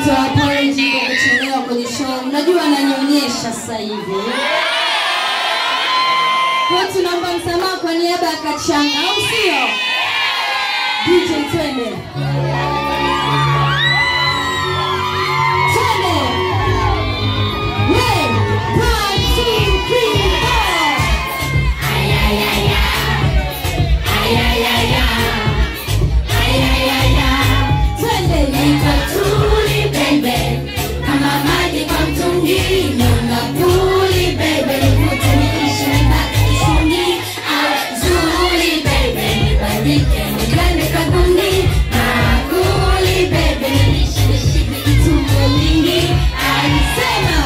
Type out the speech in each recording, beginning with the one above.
Natoa apology kwa kuchelewa kwenye show. Najua ananyonyesha sasa hivi. Kwa tunaomba msamaha kwa niaba ya Kachanga, au sio? DJ twende. Twende. Hey, one, two, three, four. Twende. Nikatuli baby, kama maji kwa mtungi, nyonga puli baby, nivute niishi nibaki kishungi, au zuri baby, nibadilike nigande kagundi, makuli baby, niishi nishike kitumbo lingi, alisema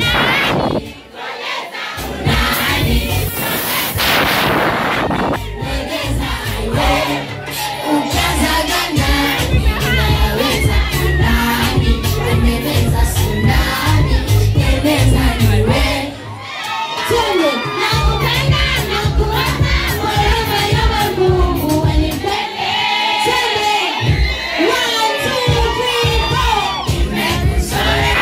legeza iwe Ukazagana, unayaweza ndani, umeweza sindani, tembeza niwe. Twende. Nakupenda, nakuwaza, forever you're my Mungu, wanipende. Twende. One, two, three, four. Nimekuzoea,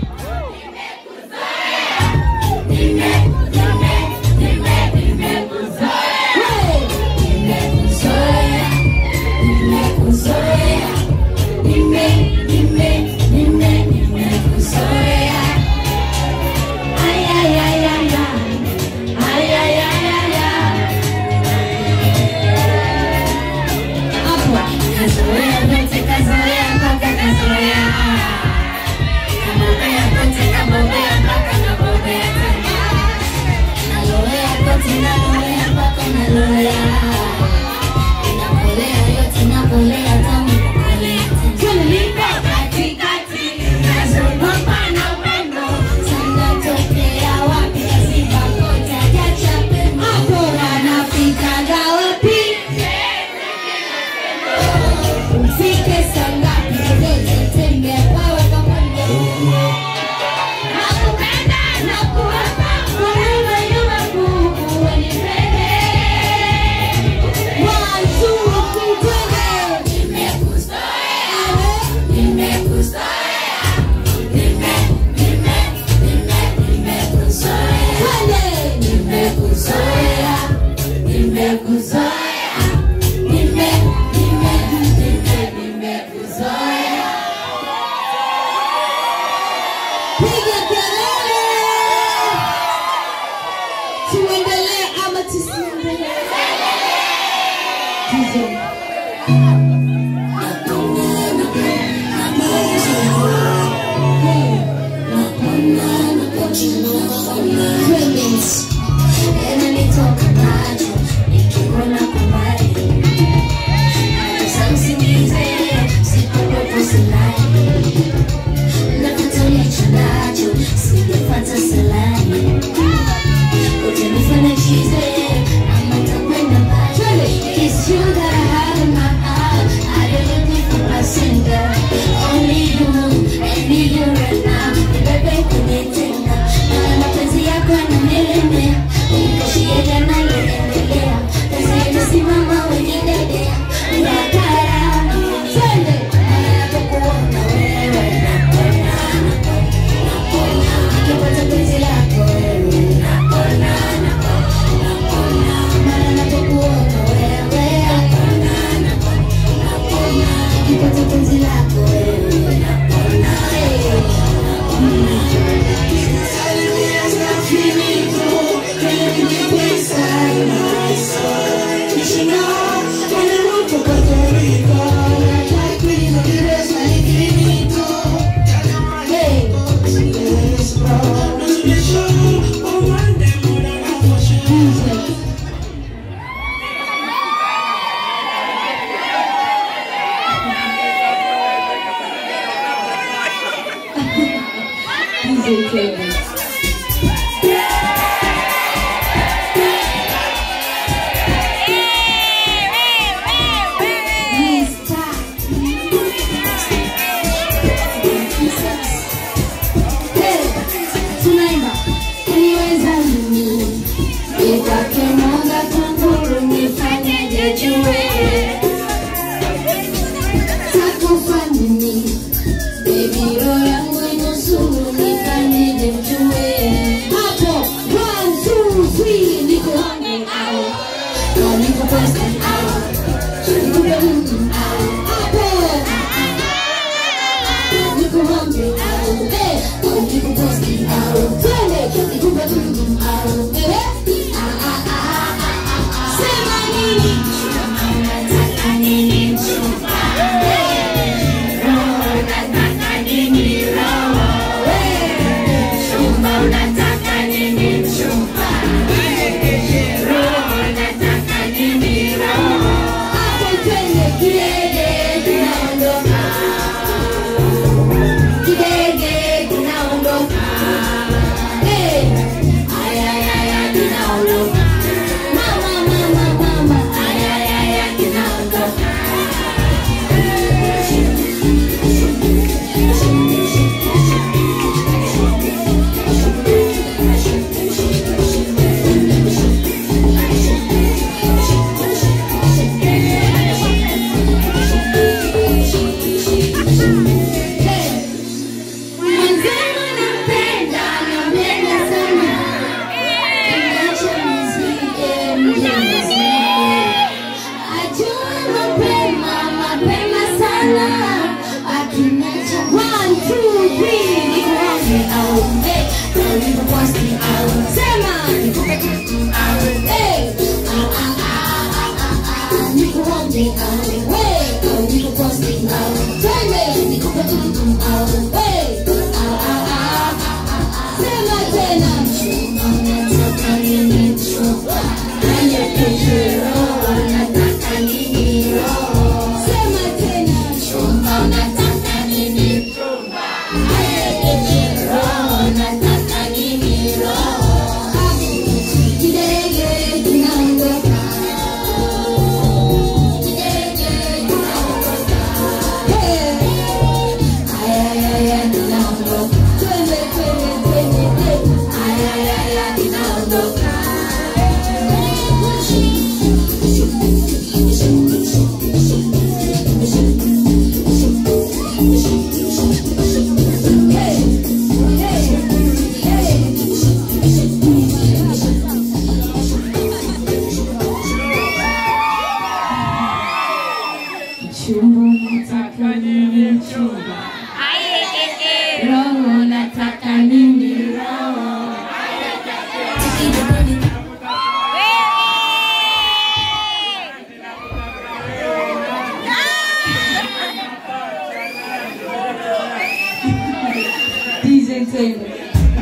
nime- nime- nime- nimekuzoea. Hey. Nimekuzoea, nimekuzoea, nime- nime- nime- nimekuzoea. Ay, ay, ay, ay, ay. Ay, ay, ay, ay, ay. Hapo. Kazoea vyote, kazoea mpaka kazoea. Kabobea kote, kabobea mpaka kabobea tena. Nalowea kote, nalowea mpaka nalowea. Inakolea yote, nakolea tamu kukolea tena. Twende. Nipo katikati, nazunguka na upendo. Sana tokea wapi, kasipa kote, hajacha pembe. Hapo. Anafika gawapi? Ufike saa ngapi? Zote tembea pawe pamoja. Nakupenda, nakuwapa, forever you're my Mungu, wanipende. One, two, three, twende. Nimekuzoea, nimekuzoea, nime- nime- nime- nimekuzoea. Twende. Nimekuzoea, nimekuzoea, nime- nime- nime- nimekuzoea. Piga kelele. Tuendelee ama tusiendelee? DJ. Twins. Yananitoka macho, nikiona kwa mbali. Sasa usingize, sikuwepo silali. Napata ulicho nacho, sijapata salani. Utanifanya chize, ama utakwenda mbali. It's you that I have in my heart. I don't look different passenger. Only you, I need you right now. Nibebe kwenye tenga. Na mapenzi yako yananielemea. Unikoshie jana yanaendelea. Penzi limesimama wenye dedea. Unakara, twende. Ninapokuona wewe, napona, napona. Nikipata penzi lako wewe, napona, napona. Mara napokuona wewe, napona, napona. Nikipata penzi lako wewe, napona, DJ twende. Hey, tunaimba uniweza mimi nitake mwanga tunguru nifanyeje jue takufa mimi baby roho twende twende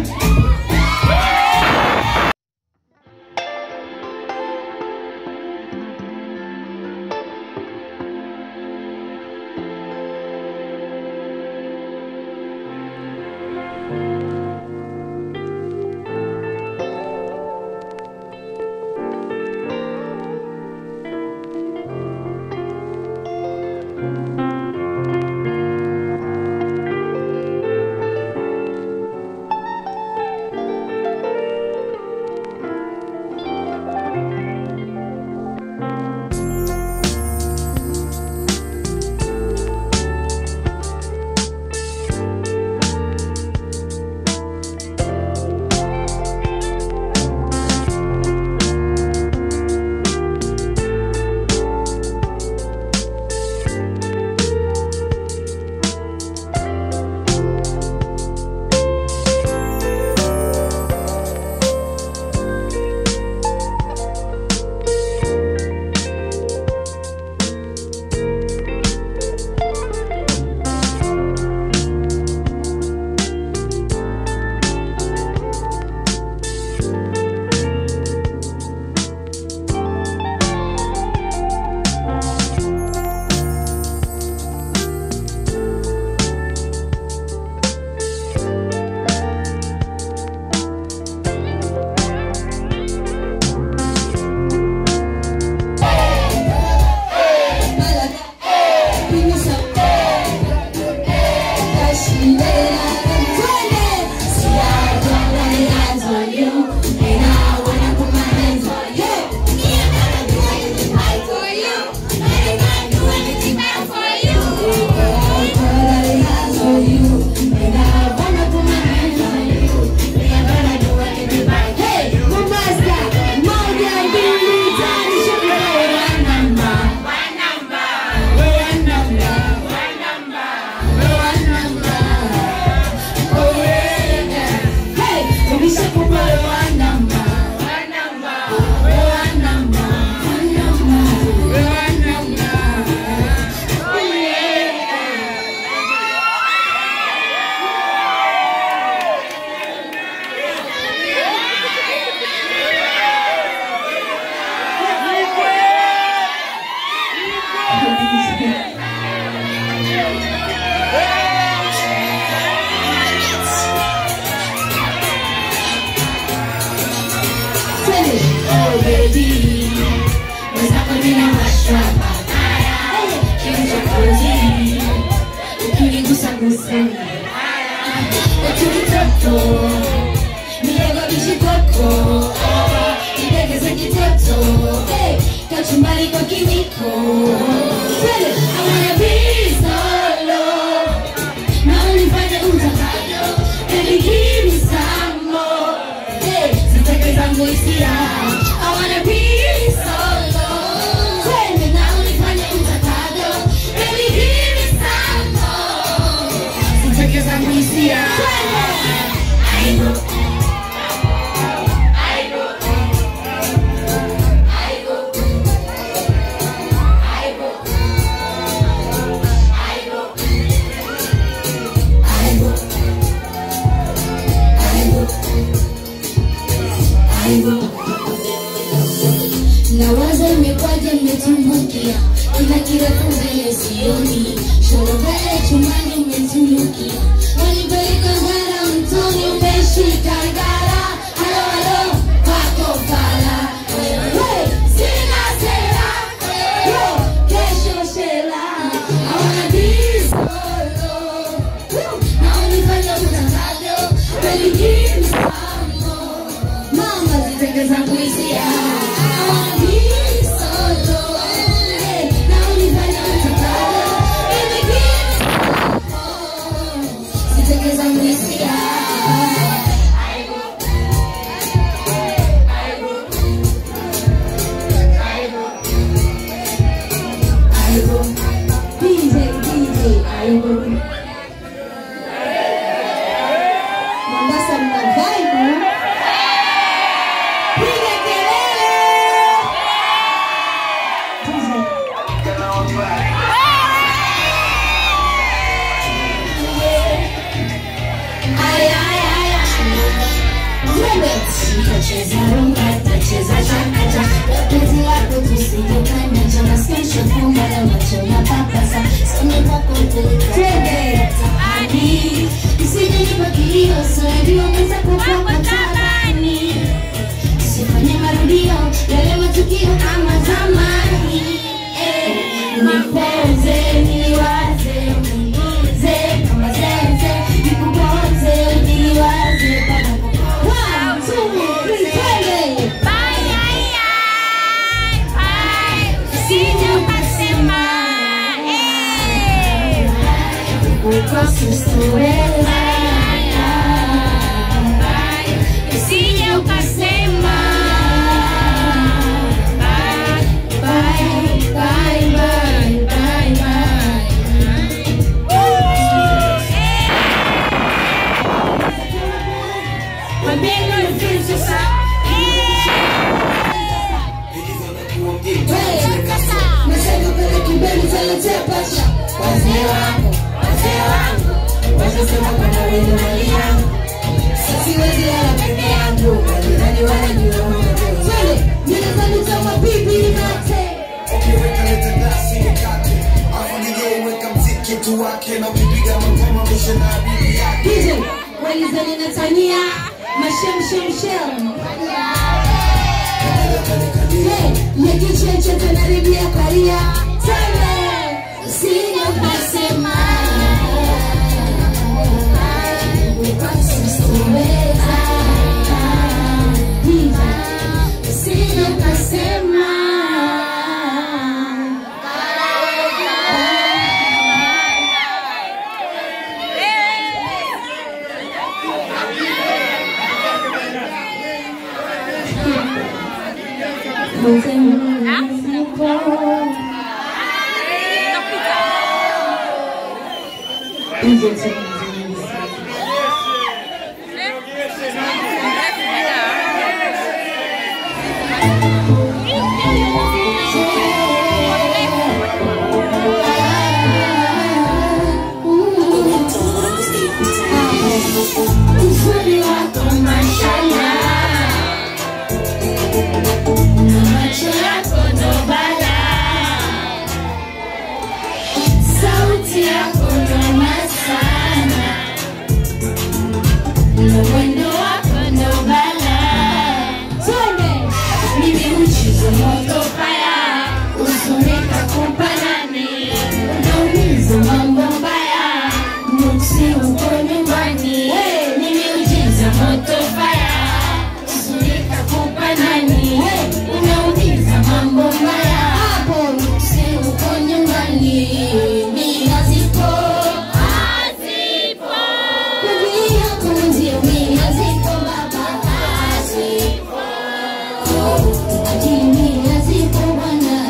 Kachumbari kwa kimiko Twende, I wanna be solo na unifanye utakavyo Baby give me some more Hey, sitaki zangu hisia I wanna be solo Twende, na unifanye utakavyo Baby give me some more Sitaki zangu hisia I know I know I know I know I know I know I know nawaza imekwaje mmetumbukia kila kirefu mbele sioni shorobele chumani umetunukia wanipeleka ngara mtoni umeshika ngara halo halo pako pala wewe sina sera yo kesho shela I wanna be solo Woo! na unifanya utakavyo baby give me some more mama zitengeza kuisia I wanna be solo Hey, na unifanya utakavyo baby give me some more twende tutacheza rumba tutacheza chakacha wapenzi wako tusijekana chama skesho funga na macho na papasa soni kwako twende taani usije nipakilio soedio mweza kukwapa tabani Usifanye marudio yale matukio kama zamani. Eh, Nipoze, niliwaze, uniulize kama zenze, nikupoze, niliwaze mpaka kupoza. One, two, three, twende. Usije ukasema, ukose usitoweza. Usije ukasema, bye, bye, bye, bye, bye. Mwambieni umefeel sasa. Nasema pale kimbeni teletea pasha. Wazee wangu, wazee wangu, wanasema kwamba wewe ni mali yangu. Siwezi lala peke yangu, majirani wanajua unavyo. Twende, ninadhani kama bibi nate. ukiweka leta glasi nikate afu nigeuweka mziki tu wake na ukipiga magoma mishe na bibi yake DJ, walizani na Tania, mashemshemshem. Hey, nikicheche tunaribia karia. Twende, usije ukasema. Ukose usitoweza. DJ, usije ukasema. Uzuri wako mashallah na macho yako ndo balaa. Sauti yako noma sana na mwendo wako ndo balaa. Twende mimi mchezo moto faya, usunika kupa nani, unaumiza mambo mbaya, nuksi uko nyumbani. Mimi mchezo moto faya, usunika kupa nani, unaumiza mambo mbaya, hapo nuksi uko nyumbani. Mimi hazipo, hazipo. Kulia kumzia mimi hazipo baba, hazipo. Akili hazipo bwana,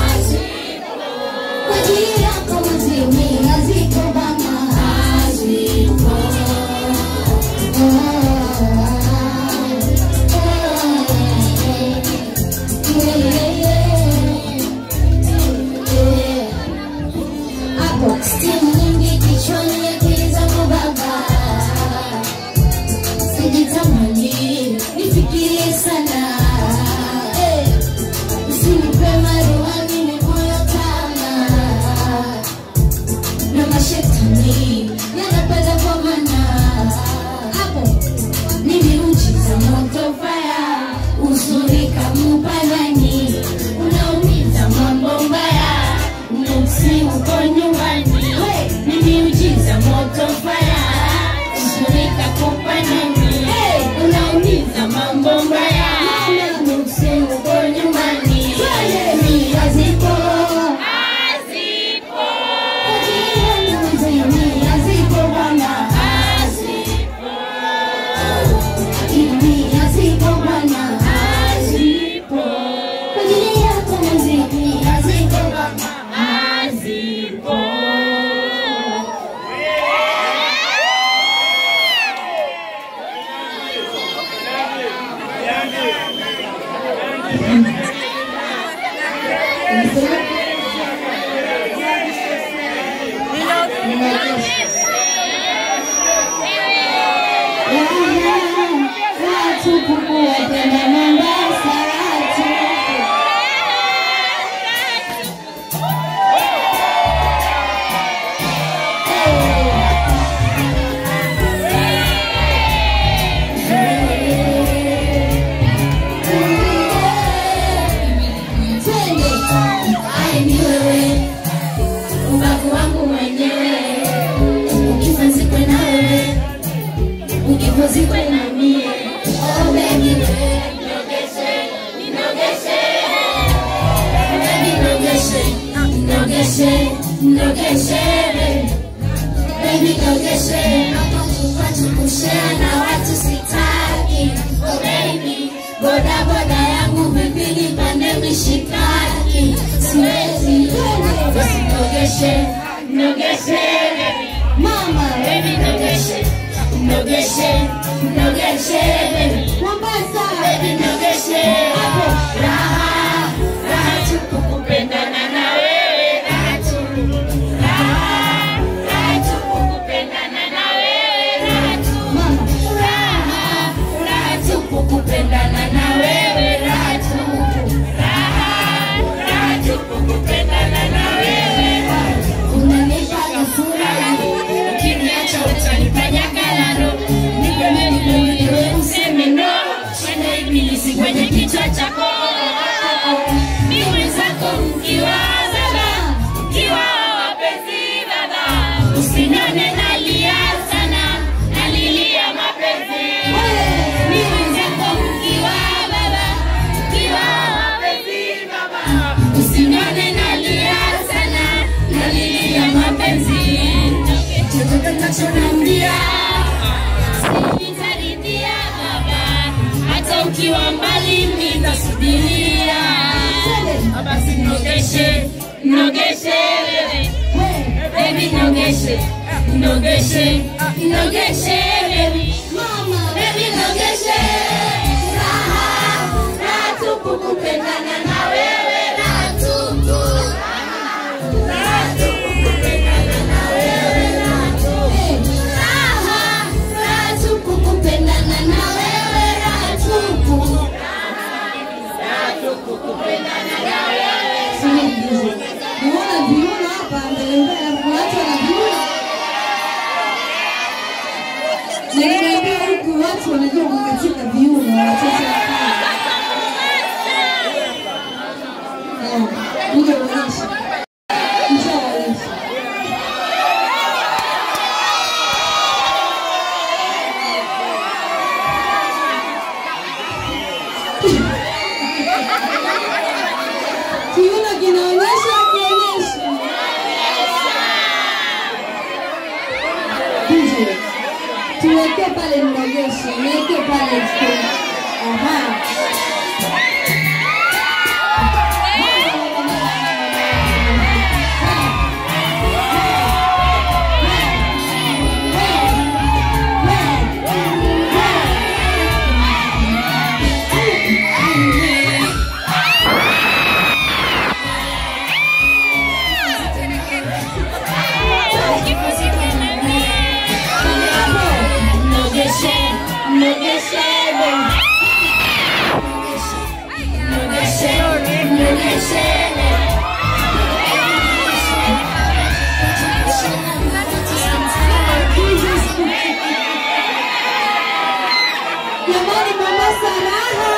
kwa ajili yako mazimi hazipo baba, hazipo. Hapo stimu nyingi kichwani, akili zangu baba sijitamani nifikirie sana Eh, usinipe maruani ni moyo tama na mashetani yanapenda kwa mana hapo mimi uchiza moto faya uzuri kamupanani unaumiza mambo mbaya nuksi uko nyumbani mimi uchiza moto faya uzuri kakupanani unaumiza mambo mbaya nuksi uko nyumbani mimi hazipo mimi hazipo bwana Mimi hazipo bwana hazipo kwa ajili yako muziki hazipo bwana hazipo Watu uzikwe na mie oh baby nogeshe ninogeshe baby nogeshe nogeshe nogeshe baby nogeshe kushare na watu sitaki oh baby boda boda yangu vipili pande mishikaki siwezi basi nogeshe nogeshe mama baby nogeshe nogeshe nogeshe baby Mombasa. baby nogeshe raha raha tu kukupendana na wewe raha tu raha raha tu kukupendana na wewe raha tu raha raha tu kukupendana na wewe raha tu raha raha tu kukupendana na wewe unanipa furaha ukiniacha utanipa jakalaro nipe mimi wewe useme no shida ibilisi kwenye kichwa chako ni mwenzako mkiwa baba mkiwa wapenzi baba usinone nalia sana nalilia mapenzi ni mwenzako mkiwa baba mkiwa wapenzi baba usinone nalia sana nalilia mapenzi chochote nachonambia nitaridhia baba hata ukiwa mbali nitasubiria basi nogeshe nogeshe wewe baby nogeshe nogeshe nogeshe baby mama baby nogeshe raha raha tupu kupendana na wewe raha tupu raha tupu kupendana na wewe raha tupu raha raha tupu kupendana na wewe raha tupu raha tupu kupendana na wewe Nimeona viuno hapa mbele mbele, kuna watu wana viuno. Na nimeambiwa huku watu wanajua kukatika viuno, watoto wa kale. Eh, Nije uonyeshe. Njoo uonyeshe. Kiuno kinaonyesha kionyeshe. DJ, tuweke pale mrejesho, niweke pale screen. Aha. Jamani, Mombasa raha.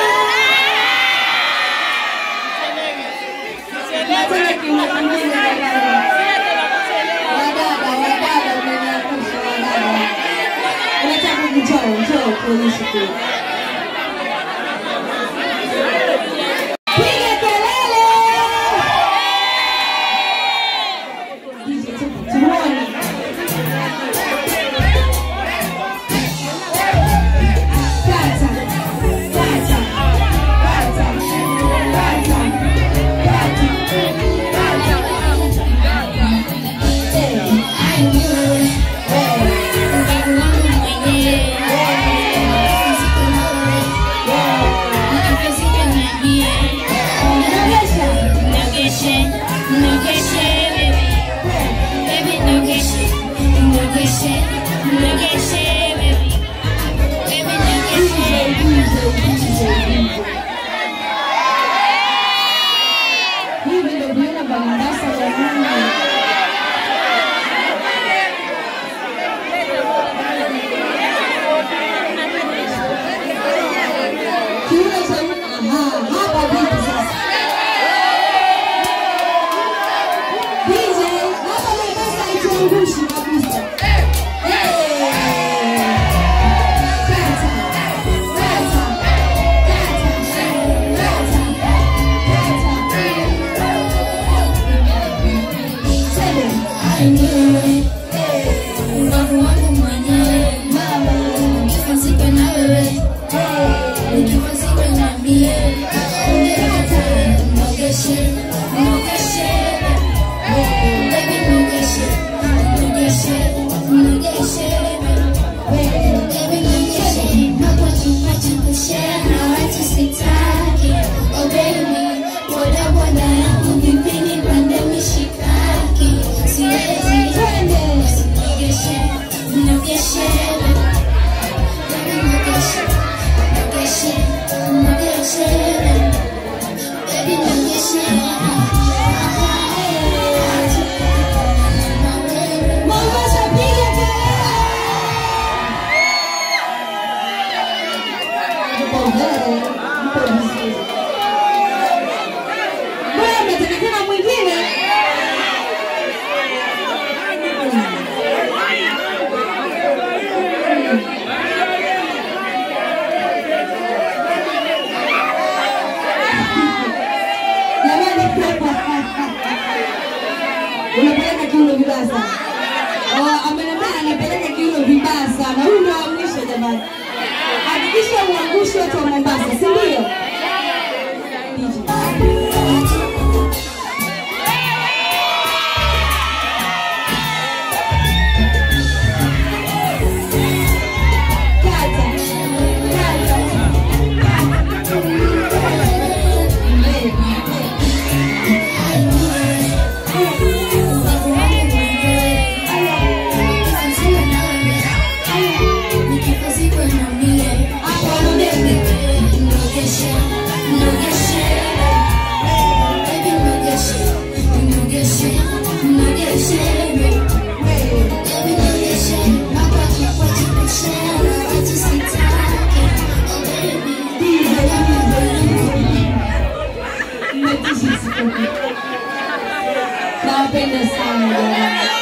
Nataka kiuno kingine jamani. Wadada, wadada, umeniangusha wadada. Unataka njoo, njoo kuonyesha kiuno. Piga kelele. DJ, tu- tumuone. Kata, kata, kata, kata, kata. Eh, eh. wewe Nikifasiwe na mie Nogeshe, nogeshe Baby nogeshe, nogeshe, nogeshe Baby nogeshe Mapachu pachu kushare na watu sitaki Oh baby, boda boda yangu vipi nipande mishikaki Siwezi, nogeshe, nogeshe Baby nogeshe, nogeshe, nogeshe Baby nogeshe Mombasa piga kelele. Mko mbele, mko vizuri. Mbona mnataka tena mwingine? Jamani, unapeleka kiuno vibaya sana. Oh, amenambia anapeleka kiuno vibaya sana. Huyu ndo wa mwisho jamani. Hakikisha uangushi watu wa Mombasa, si ndio? Kata. Nawapenda sana jamani.